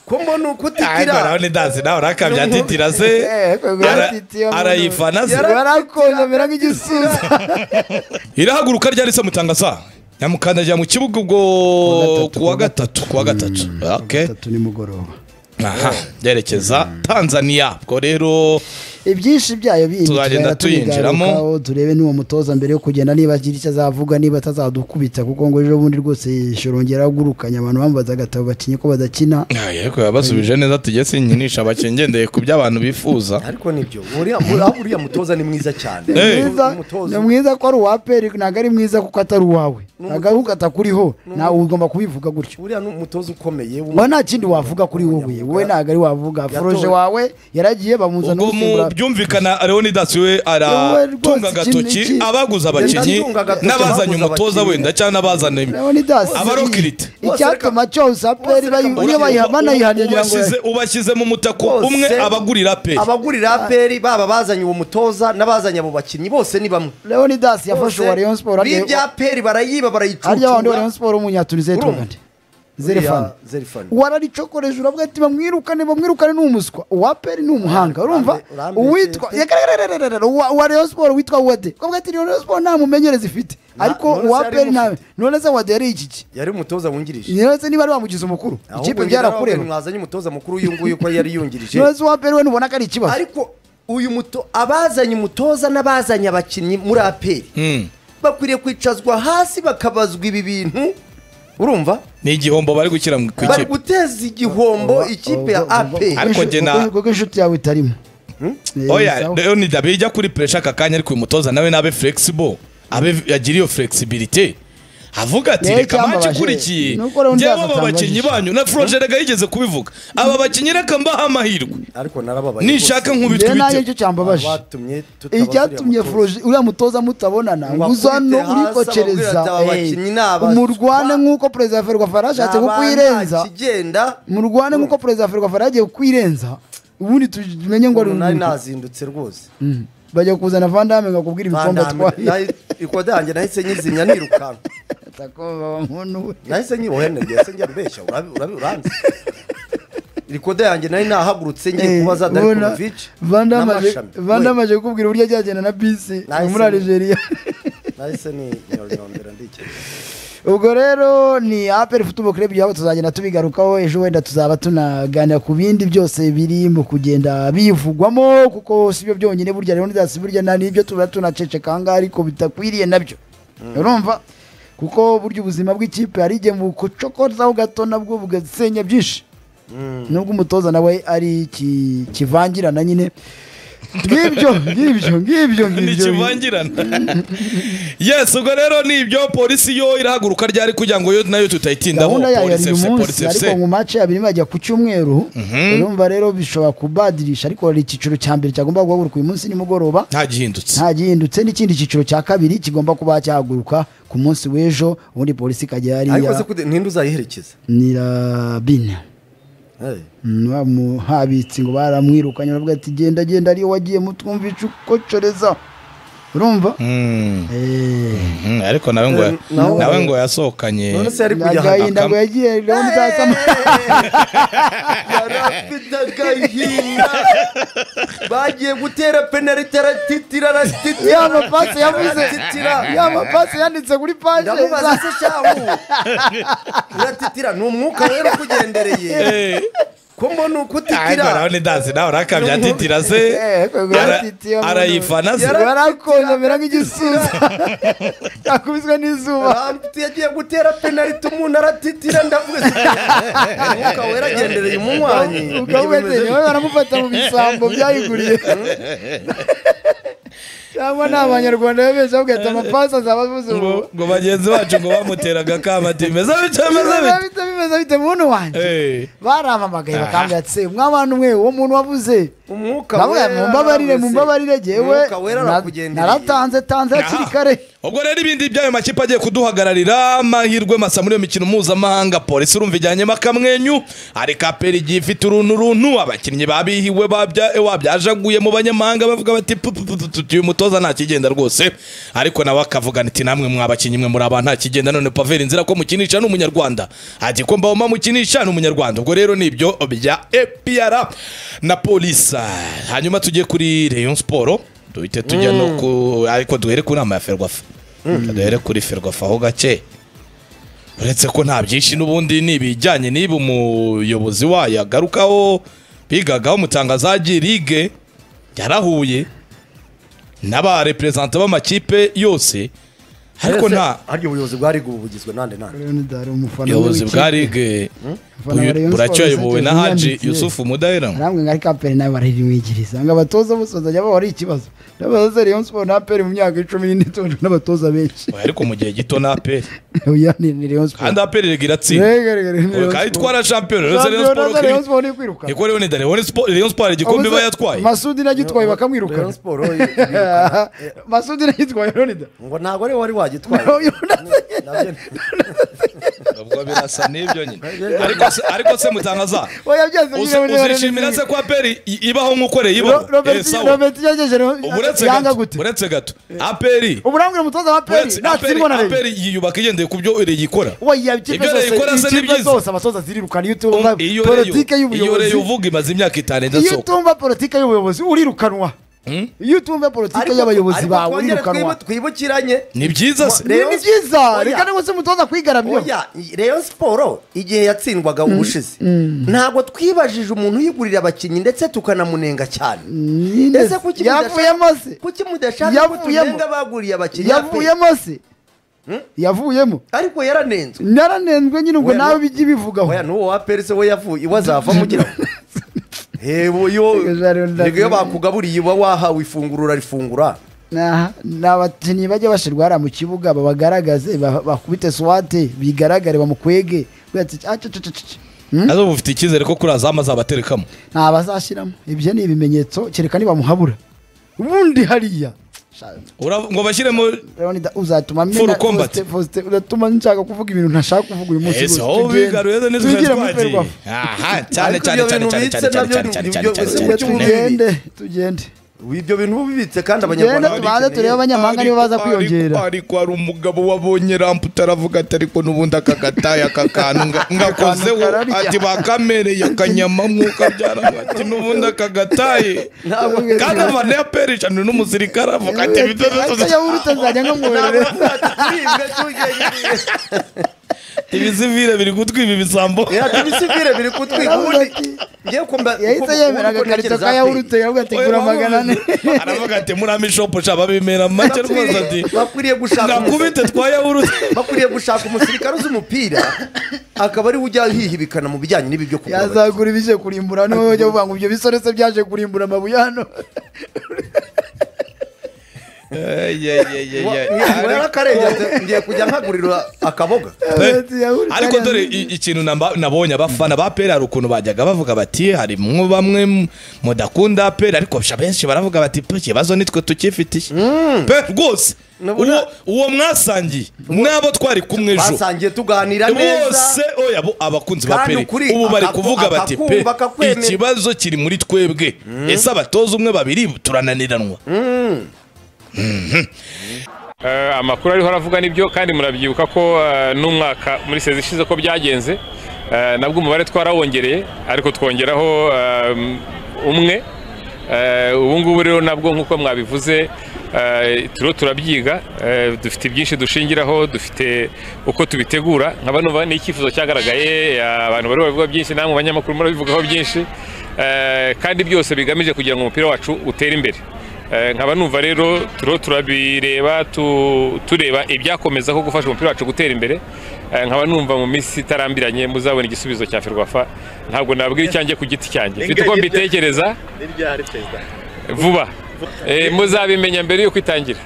ko mbona uko ariko utitira nawe ni dansi nawe urakabya atitira se Eh, kwe- kwe- Ara- atitira mu- arayifana se warakonje amera nk'igisusa irahaguruka ryari se mutanga saa nyamukandagira mu kibuga ubwo ku wa gatatu ku wa gatatu okay gatatu nimugoroba aha byerekeza tanzania ubwo rero ibyinshi byayo bindi Tuzagenda tugenda tuyinjiramo. tubigarukaho, turebe n'uwo mutoza mbere yo kugenda niba agira icyo azavuga niba atazadukubita kuko ngo ejo bundi rwose ishorongera agurukanye abantu bambaza agatabo bacinye ko badakina Ah, yego yabasubije neza tujye sinyinisha abakinnyi ngendeye ku byo abantu bifuza ariko nibyo uriya muri- uriya mutoza ni mwiza cyane Eh. ni mwiza Umutoza- ni mwiza ko ari uwa peri ntabwo ari mwiza kuko atari uwawe ntabwo ari uko atakuriho nawe ugomba kubivuga gutyo uriya ni umutoza ukomeye wowe nta kindi wavuga kuri wowe wowe ntabwo ari wavuga foroje wawe yaragiye bamuzana ubwo mu gusimbura byumvikana leonidas we Wowe rwose aratunga agatoki ikindi- abaguze abakinnyi Atunga agatoki n'abazanye abaguze umutoza abakinnyi. wenda cyangwa n'abazanye Leonidas Abarokirite. icyatuma cyose aperi bayi- iyo bayiha- banayihanye ngira ngo Ubasize- ubashyize mu mutako Bose- umwe abagurira pe abagurira aperi baba bazanye uwo mutoza n'abazanye abo bakinnyi bose ni bamwe leonidas yafashe Bose uwa rayon sport b'ibya aperi barayiba harya wandi wa barayicucura rayon sport w'umunyatuniziya Urumva? tungande zerefani Uriya Zerifani. wararicokoreje uravuga ati bamwirukane bamwirukane ni umuswa uwa peri ni umuhanga urumva urambe- uwitwa Yakararararara, uwa uwa rayon sport witwa wade ukavuga ati rayon sport nta mumenyereza ifite Na- ariko none se uwa yari peri nta mufite? none se wade yari ikiki yari umutoza wungirije none se niba ari bamugize umukuru ikipe ahubwo byarakureba mwazanye umutoza mukuru uyu nguyu ko yari yungirije none se uwa peri we ntubona ko ari ikibazo ariko uyu muto abazanye umutoza n'abazanye abakinnyi muri aperi bakwiriye kwicazwa hasi bakabazwa ibi bintu urumva ni igihombo bari gushyira mu- ku bari ikipe guteza igihombo ikipe ya aperi Ariko Kuko- jye na- kuko inshuti yawe itarimo Eh, oya sawa. leonidas bijya kuri puresha aka kanya ariko uyu mutoza nawe nabe flexible abe agire iyo flexibility avuga ati Yewe reka icyambabaje, manci ikurikiye ni uko Leonidas njyewe aba bakinnyi atambajije. banyu na foruje rega yigeze kubivuga aba bakinnyi reka mbahe amahirwe ariko narababaye nishaka nkubitwe njyewe nanjye ibitego icyo cyambabaje batumye icyatumye Froje uriya mutoza mutabonana Ngo uza hano akubite hasi urikocereza amabwire ati aba bakinnyi ni aba- murwane nk'uko perezida wa ferwafa yarashatse kukwirenza kigenda murwane nk'uko perezida wa ferwafa yaragiye kukwirenza ubundi tumenye ngo ari nari umuntu nazindutse rwose Mm. bajya kuzana vandame ngo akubwire ibikombe atwaye ikoda yanjye nahise nyizimya nirukanka Atakoba nkunu we. nahise nyibohe nageze njya mbeshya urabi- urabi- uranzi rikoda yange nari nahagurutse ngiye Eh, kubaza ubona darikovic Vandame aje- Vandame aje kukubwira uburyo ajyagenda na bisi Nahise ni- muri Algeria nahise ninyonyondera ndikeka ubwo rero ni aperi futubo club yabo tuzagenda tubigarukaho ejo wenda tuzaba tunaganira ku bindi byose biri mu kugenda bivugwamo kuko si byo byonyine burya rero ndasi burya nta nibyo tuba tunaceceka ahangaha ariko bitakwiriye nabyo urumva kuko burya ubuzima bw'ikipe hari igihe bukocokozaho gato nabwo bugasenya byinshi nubwo umutoza nawe ari iki- kivangirana nyine ngibyo ngibyo ngibyo ngibyo ntikivangirana yes ubwo rero ni ibyo polisi yo irahaguruka ryari kugira ngo yo nayo tutayitindaho gahunda yayo polisi yari fc uyu munsi polisi fc ariko mu mace abiri bajya ku cyumweru urumva rero bishobora kubadirisha ariko hari icyiciro cya mbere cyagomba guhaguruka uyu munsi nimugoroba nta gihindutse nta gihindutse n'ikindi cyiciro cya kabiri kigomba kuba cyahaguruka ku munsi w'ejo ubundi polisi ikajya ariko se hariya kude- ninde uzayiherekeza nirabine Eh, habitse ngo baramwirukanye baravuga ati genda genda ariyo wagiye mutwumvisha ukocoreza urumva Mm, Eh. mm, ariko nawe ngo Eh, nawe- nawe ngo yasohokanye none se yari kujya ahantu agahinda ngo Akam- yagiye rero muzasama yari afite agahinda bagiye gutera penaliti aratitira aratitira ya mapasi yavuze Titira. ya mapasi yanditse kuri paje ndamubaza se shahu uratitira ni umwuka rero ukugendereye Eh, ko mbona uko ariko utitira nawe ni dansi nawe urakabya atitira se Eh, kwe- kwe- Ara- atitira umuntu. arayifana se Yara- warakonje amera nk'igisusa akubiswe n'izuba Rambuti yagiye gutera penaliti umuntu aratitira ndavuga umwuka wera agendereye umunywanyi ukawubetenye we baramufata mu bisambo byayiguriye cyangwa ni abanyarwanda bebesha bagahita amapasi azaba avuze ubu ngo ngo bagenzi bacu ngo bamuteraga kama ati meza bica meza bimeze bica bite bimeze bite muntu wanjye Eh, barampamagaye bakambwira ati se mwabana umwe uwo muntu wavuze umwuka Bavuga, mumbabarire mumbabarire Umwuka jewe wera na- arakugendereye naratanze tanze hakiri kare ubwo rero ibindi by'ayo makipe agiye kuduhagararira amahirwe masa muri iyo mikino mpuzamahanga polisi urumva ijyanyemo akamwenyu ariko aperi igiye ifite uruntu runtu abakinnyi babihiwe babya- wabyajaguye mu banyamahanga bavuga bati "Pu- pu- pu- pu- pu- uyu mutoza nta kigenda rwose ariko nawe akavuga ati namwe mwabakinnyi mwe muri aba nta kigenda none paveri nzira ko mukinisha ni umunyarwanda ati ko mbawoma mukinisha ni umunyarwanda ubwo rero ni ibyo bya epiyara na polisi hanyuma tujye kuri rayon siporo duhite tujya no ku ariko duhere ku nama ya ferwafa duhere kuri ferwafa aho gake uretse ko nta byinshi n'ubundi ni ibijyanye n'ibi umuyobozi wayo agarukaho bigagaho umutangazagi ligue yarahuye n'abareperezanta b'amakipe yose ariko Mbese nta harya ubuyobozi bwari ubu bugizwe nande nande Leonid hari umufana buyobozi w'ikipe. bwa ligue Umufana wa Rayon Sports buracyoyobowe na Sadio haji Mane. yusufu mudahera namwe nka kapere nawe bararimwigiriza ngo abatoza bose bazajya bahora ikibazo n'abaza Rayon Sport na APR mu myaka icumi n'itonde n'abatoza benshi ariko mu gihe gito na aperi oya ni ni Rayon Sport kandi aperi rigira atsinda rega rega ni Rayon kandi Sport itwara shampiyona uretse Rayon Champions Sport na Rayon ko- Sport ni kwiruka niko rero ni dare Rayon Sport- Rayon Sport igikombe iba yatwaye Masudi nagitwaye bakamwirukana Rayon Sport, yo, ibiruka. Eh, Masudi nagitwaye Leonid ngo ntabwo ari wari wagitwaye Nabyo ni- ubwo birasa n'ibyo nyine ariko se ariko se mutangaza oya byose uzi- nyine muri Leonid uzishimira se ko aperi i- ibaho nk'uko rero Ro- ibaho Eh, Robert sawa. Robert yagejeje Ubu uretse yanga gato gute uretse gato aperi uburambwira umutoza wa APR uretse natsindwa na aperi Rayon aperi yiyubaka igendeye ku byo yikora Oya, ikipe Ibyo zose- rayikora se ni ikipe byiza. zose abasoza zirirukana iyo utumva Um, iyo politike rero iyo y'ubuyobozi rero uvuga imaze imyaka itanu iyo idasohoka utumva politike y'ubuyobozi urirukanwa iyo utumva politike Ariko- y'abayobozi ariko bawe twongere urirukanwa twibu- twibukiranye ni byiza se Ni- ni Rayon- byiza Oya. reka niba se umutoza kwigaramya oya Rayon siporo igihe yatsindwaga ubushize ntabwo twibajije umuntu uyigurira abakinnyi ndetse tukanamunenga cyane ese kuki yavuyemo se kuki mudashaka ko Yavuyemo. tunenga baguriye abakinnyi pe? yavuyemo se yavuyemo ariko yaranenzwe naranenzwe nyine ubwo Oya, nawe no- bijya ibivugaho oya n'uwo wa perese we yavuye iwe azavamo ugira ngo hebo yo Reka rero ndavuga. reka iyo bakugaburiye uba wahawe ifunguro urarifungura Aha, ni abakinnyi bajya bashirwa hariya mu kibuga babagaragaze ba- bakubite swate bigaragare bamukwege Kubera ati, "Ah, cece, cece, cece." Hmm? nazo bufite icyizere ko kuri azama azabaterekamo nta bazashyiramo ibyo ni ibimenyetso kereka nibamuhabura ubundi hariya Sha- Ura- ngo bashyiremo Leonida, uzatuma mena- Full combat. Faustin- Faustin, uzatuma nshaka kuvuga ibintu ntashaka kuvuga uyu munsi ese rwose. aho Tugende- bigaruye neza tugire muri twagiye Ferwafa. aha cyane Ariko cyane ibyo cyane bintu cyane bibitse cyane cyane nabyo cyane cyane cyane nibyo- cyane ese cyane muri cyane cyumweru- tugende tugende ibyo bintu bubibitse kandi tugende abanyarwanda tubanze turebe babikeneye abanyamahanga nibo baza Ariko- ariko- kwiyongera ariko hari umugabo wabonye ramputa aravuga ati ariko n'ubundi aka gataya aka kantu nga- ngakozeho kararya. ati bakamereye akanyama mwuka byaranga ati n'ubundi aka gataye ntabwo kandi abantu ya peri ijana n'umusirikare avuga ati Ata yawurute nzajya nkamwoherereza. turibwa tugendeye ibizivire biri gutwiba ibisambo ibisivire biri kutwiga Yaravuze ubundi ati- ngiye kumva yahise yemera agakarito ka yawurute yaravuga ati gura magana ane aravuga ati muri amishopu sha babimera mu make rwose ati bakwiriye gushaka umusirikare- nakubite twa yawurute bakwiriye gushaka umusirikare uzi umupira akaba ari we ujya yihibikana mu bijyanye n'ibi byo kugura abakinnyi. yazagura ibije kurimbura niwe bajya bavuga ngo ibyo bisorese byaje kurimbura amabuye hano Wa- yarakarengeje ngiye kujya nkagurira akaboga ariko Yawurute hariya. dore i- ikintu namba- nabonye abafana ba peri hari ukuntu bajyaga bavuga bati hari mwo bamwe mu- mudakunda peri ariko sha benshi baravuga bati "Pe, ikibazo nitwe tukifitiye pe rwose Nabura- uwo- uwo mwasangiye n'abo twari kumwe ejo basangiye tuganira bose neza oya bo abakunzi ba Kandi peri ukuri ubu bari akaku- kuvuga bati akakumva, pe akakwemera." ikibazo kiri muri twebwe ese abatoza umwe babiri turananiranwa Eh, amakuru ariho aravuga nibyo kandi murabyibuka ko eh, n'umwaka muri sezi ishize ko byagenze Eh, nabwo umubare twarawongereye ariko twongeraho eh, umwe Eh, ubu ngubu rero nabwo nk'uko mwabivuze eh, turiho turabyiga eh, dufite byinshi dushingiraho dufite uko tubitegura nka bano ba- ni icyifuzo cyagaragaye eh, abantu bari babivuga byinshi namwe banyamakuru murabivugaho byinshi Eh, kandi byose bigamije kugira ngo umupira wacu utere imbere Eh, nkaba numva rero turiho turabireba tu- tureba ibyakomeza ko gufasha umupira wacu gutera imbere Eh, nkaba numva mu minsi itarambiranye muzabona igisubizo cya ferwafa ntabwo nabwira icyanjye ku giti cyanjye mfite uko mbitekereza vuba Eh, muzabimenya mbere y'uko itangira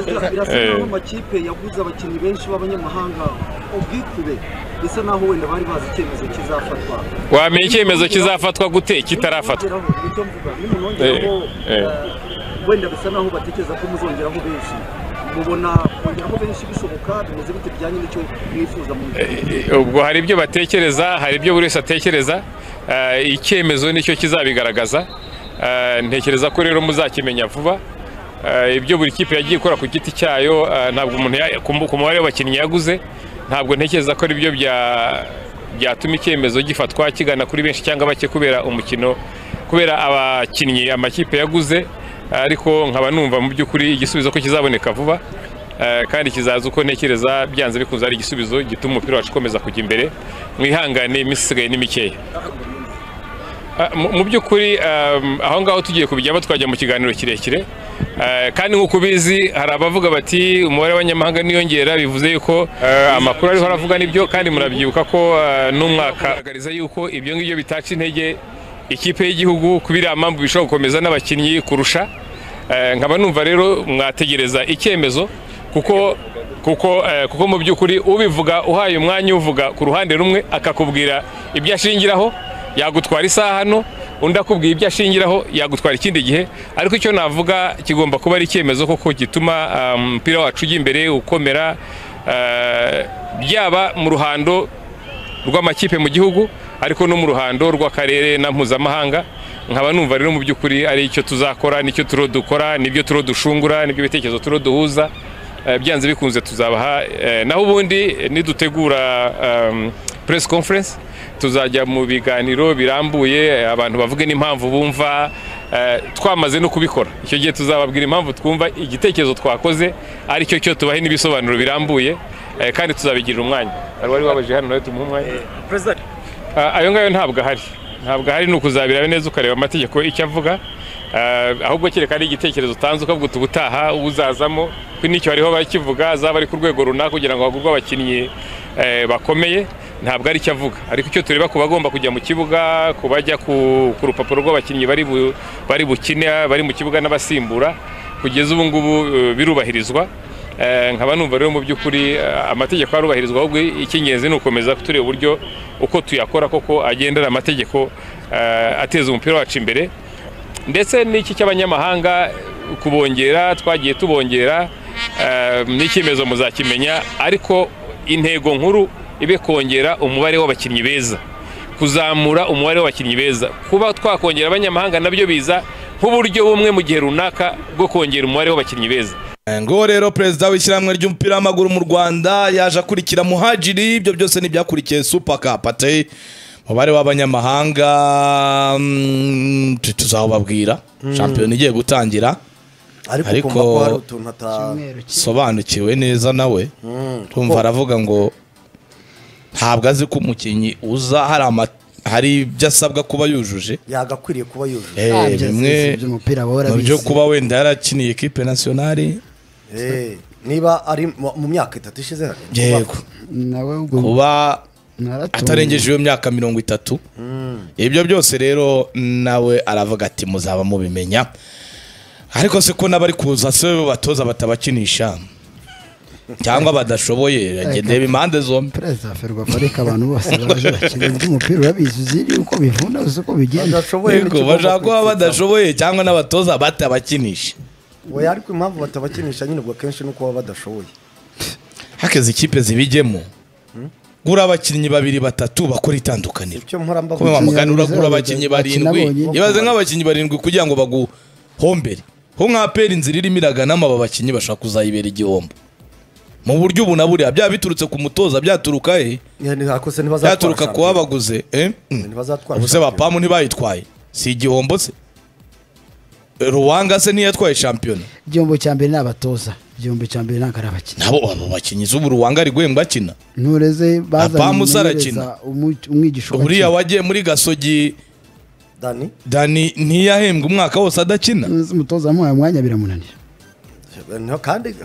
birasa Eh. naho amakipe yaguze abakinnyi benshi b'abanyamahanga ubwikube bisa naho wenda bari bazi icyemezo kizafatwa wamenya icyemezo kizafatwa gute kitarafatwa Nimwongeraho, nicyo mvuga nimwongeraho Eh, eh. eh, wenda bisa naho batekereza ko muzongeraho benshi mubona kongeramo benshi bishoboka bimeze bite bijyanye n'icyo mwifuza mu ubwo hari ibyo batekereza hari ibyo buri wese atekereza eh, icyemezo nicyo kizabigaragaza Eh, ntekereza ko rero muzakimenya vuba Eh, ibyo buri kipe yagiye ikora ku giti cyayo eh, ntabwo umuntu ya- ku mu- ku mubare w'abakinnyi yaguze ntabwo ntekereza ko aribyo bya- byatuma icyemezo gifatwa kigana kuri benshi cyangwa bake kubera umukino kubera abakinnyi amakipe yaguze Eh, ariko nkaba numva mu by'ukuri igisubizo ko kizaboneka vuba Eh, kandi kizaza uko ntekereza byanze bikunze ari igisubizo gituma umupira wacu ukomeza kujya imbere mwihangane iminsi isigaye ni mikeya Ah, mu- mu by'ukuri um, aho ngaho tugiye kubijyamo twajya mu kiganiro kirekire Eh, kandi nk'uko ubizi hari abavuga bati umubare w'abanyamahanga niyongera bivuze yuko eh, amakuru ariho aravuga nibyo kandi murabyibuka ko eh, n'umwaka agaragaza yuko ibyo ngibyo bitaca intege ikipe y'igihugu kubera iriya mpamvu bishobora gukomeza n'abakinnyi kurusha Eh, nkaba numva rero mwategereza icyemezo kuko kuko eh, kuko mu by'ukuri ubivuga uhaye umwanya uvuga ku ruhande rumwe akakubwira ibyo ashingiraho yagutwara isaha hano undi akubwira ibyo ashingiraho yagutwara ikindi gihe ariko icyo navuga kigomba kuba ari icyemezo kuko gituma ah, umupira wacu ujya imbere ukomera eh, byaba mu ruhando rw'amakipe mu gihugu ariko no mu ruhando rw'akarere na mpuzamahanga nkaba numva rero mu by'ukuri ari icyo tuzakora nicyo turo dukora nibyo turo dushungura nibyo bitekerezo turo duhuza Eh, byanze bikunze tuzabaha eh, naho ubundi eh, nidutegura em, press conference tuzajya mu biganiro birambuye eh, abantu bavuge n'impamvu bumva eh, twamaze no kubikora icyo gihe tuzababwira impamvu twumva igitekerezo twakoze ari cyo cyo tubahe n'ibisobanuro birambuye eh, kandi tuzabigirira umwanya hari uwari wabaje hano nawe tumuhe umwanya perezida Ah, ayo ngayo ntabwo ahari ntabwo ahari ni ukuzabireba neza ukareba amategeko icyo avuga Ah, ahubwo kereka ari igitekerezo utanze ukavuga uti ubutaha uzazamo kuko n'icyo hariho bakivuga azaba ari ku rwego runaka kugira ngo hagurwe abakinnyi eh, bakomeye ntabwo ari icyo avuga ariko icyo tureba ku bagomba kujya mu kibuga ku bajya ku ku rupapuro rw'abakinnyi bari bu- bari bukine bari mu kibuga n'abasimbura kugeza ubu ngubu eh, birubahirizwa Eh, nkaba numva rero mu by'ukuri eh, amategeko arubahirizwa ahubwo icy'ingenzi ni ukomeza tureba uburyo uko tuyakora koko agendera amategeko eh, ateza umupira wacu imbere ndetse n'iki cy'abanyamahanga kubongera twagiye tubongera eh, n'icyemezo muzakimenya ariko intego nkuru ibe kongera umubare w'abakinnyi beza kuzamura umubare w'abakinnyi beza kuba twakongera abanyamahanga nabyo biza nk'uburyo bumwe mu gihe runaka bwo kongera umubare w'abakinnyi beza ngo rero perezida w'ishyirahamwe ry'umupira w'amaguru mu rwanda yaje akurikira muhajiri ibyo byose ni ibyakurikiye supa kapate umubare w'abanyamahanga mm, tu- tuzawubabwira shampiyona igiye gutangira ariko Ariko- kumva ko hari utuntu ata sobanukiwe neza nawe tumva aravuga ngo ntabwo azi ko umukinnyi uza hari ama- hari ibyo asabwa kuba yujuje yagakwiriye kuba yujuje Eh, Ah, byose bimwe by'umupira bahora mu byo bizi. kuba wenda yarakiniye ekipe nasiyonari Eh, niba ari mu mu myaka itatu ishize yego nawe ubwo kuba naratunguwe. atarengeje iyo myaka mirongo itatu ibyo byose rero nawe aravuga ati muzaba mubimenya ariko se ko n'abari kuza se batoza batabakinisha cyangwa badashoboye agendeye impande zombi perezida ferwafa reka abantu bose baraje bakina undi mupira urabizi uziri uko bivuna uzi uko bigenda badashoboye yego bashaka kuba badashoboye cyangwa n'abatoza batabakinisha oya ariko impamvu batabakinisha nyine ubwo kenshi ni uko baba badashoboye hakeze ikipe zibijyemo gura abakinnyi babiri batatu bakora itandukaniro icyo mpora kuba mbavuga wamugana uragura Bakina abakinnyi barindwi bonyine. ibaze nk'abakinnyi barindwi kugira ngo baguhombere ho nka pera inzira irimo iraganamo aba bakinnyi bashaka kuzayibera igihombo mu buryo ubu na buriya byaba biturutse ku mutoza byaturuka he ntihakoze ntibazatwara byaturuka ku shampiyona. wabaguze eh? Mm. Ntibazatwara ubuse shampiyona. bapamu ntibayitwaye si igihombo se ruwanga se ntiyatwaye shampiyona igihombo cya mbere ni abatoza igihombo cya mbere ntabwo ari abakinnyi nabo abo bakinnyi z'ubu ruwanga ari guhembwa akina ntureze bazanye Apamu umumenyereza, sarakina. umu- umwigisha uriya ugakina. wagiye muri gasogi dani dani ntiyahembwa umwaka wose adakina Nzi umutoza wamuhaye umwanya biramunanira niho kandi